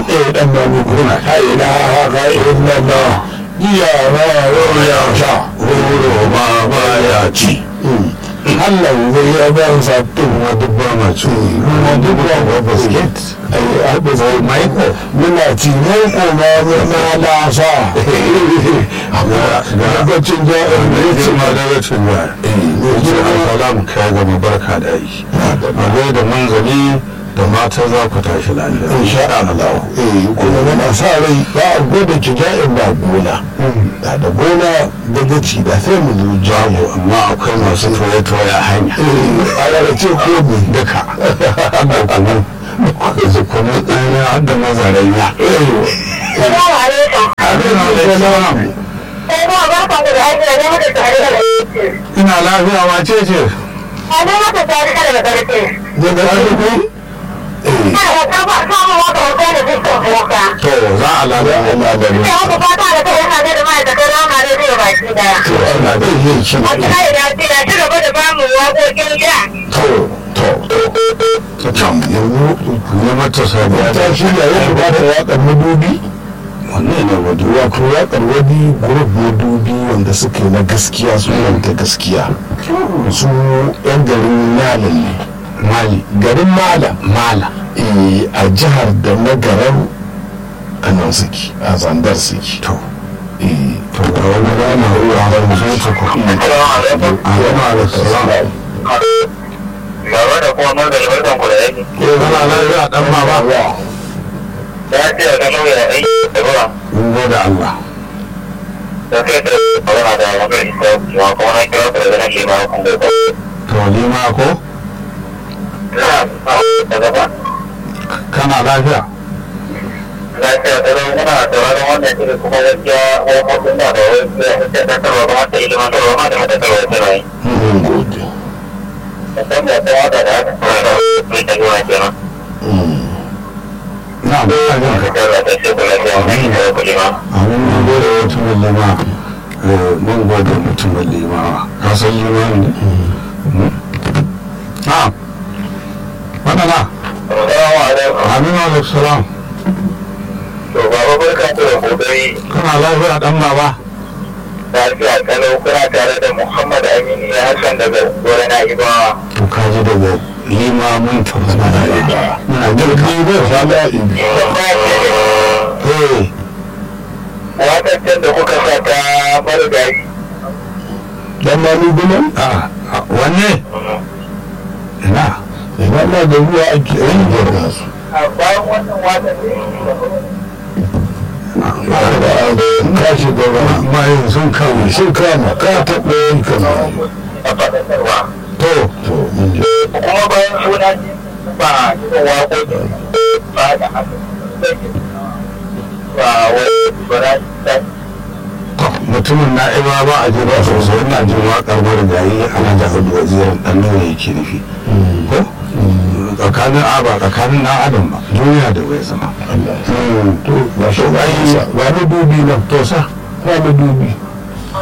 eh dan ba mu kuna la ilaha illallah ya ba ya sha horo ma baya ci Allah zai ya ban sabbin ma duk ba ma ci kuma duk ba ba basket ai haɗe zai maiko muna tinan kuma muna lasa amma gabacin ja'in da ne ya ce ce ma da rashin ba ya ce alfala kai gama barka da yi a da manzali da mata za ku tashi lafiya insha Allah eh kuma muna sa rai ba a gwada kija'in ba gona da da gona da gaci da sai mu zo jago amma akwai masu toye-toye a hanya eh a rarrace ko mu duka da kuma da kuma ɗaya har da mazaraiya Salamu alaikum. abin alaikum Sai kuma barkan ku da aiki da ne mata tare da ƙarfi. ina lafiya wace ce A ne mata tare da ƙarfi. da da ko eh Ina da kafa samun wata wata da dukkan boka. to za a lafiya Allah da Ina muku fata da kai yana da ma'aikatan rama da zai baki daya. to Allah zai yi shi A kira da ce da ci gaba da bamu waƙoƙin gida. to to to can yanzu ne mata sabuwa ta shirya yadda ba ta waƙar madubi wannan ne wadu wato waƙar wani group madubi wanda suka yi na gaskiya su ta gaskiya su yan garin malam ne mali garin malam mala eh, a jihar da na garan a nan suke a zandar suke to eh, to da wani rana ruwa ban zo ta ku a yana da salam Baba da kuma mun da barkan ku da yake. kana lafiya dan baba Ya ce da kamar ya aiki da ruwa. mun gode Allah Da kai da magana da magana da kuma kuma na kira ku da nan lima kun da ku. to lima ko Ina da gaba. kana lafiya Na ce da ran ina da wannan wannan shi kuma gaskiya ko ko da da wani da ta tarwa ba ta ilimin tarwa ma da ta tarwa ta rai. mun gode Musamman da ta wada da aka fara da mai ta ruwa kenan. na da ajin ka Da ta ce ku lafiya mai da ku lima. amin mun gode mutumin lima eh, mun gode mutumin lima ka san lima ne na wannan na Assalamu alaikum. amin alaikum salam To baba barkan ku da kokari. kana lafiya dan baba lafiya kalau kuna tare da Muhammad Aminu ya Hassan daga Gora na Ibawa. to ka ji daga lima mun tabbata da muna girka ni ba fada ibi eh Wataccen da kuka sa ta marigayi. dan ma ni gunan a a, wanne ina ina ma da ruwa ake yi da su A bayan wannan watan ne ka shiga ba mai sun kawo sun kama ka taɓa yin kama a faɗaɗarwa. to to mun ji Kuma bayan suna ne ba cikin waƙoƙin ba da haka. Ba wani ba na mutumin na iba ba a jira sosai ina jin waƙar marigayi ana da hudu wazirin ɗan nuna yake nufi ko tsakanin a ba tsakanin na adam ba duniya da bai zama Allah to ba shi ba yi ba na dubi nan to sa ba na dubi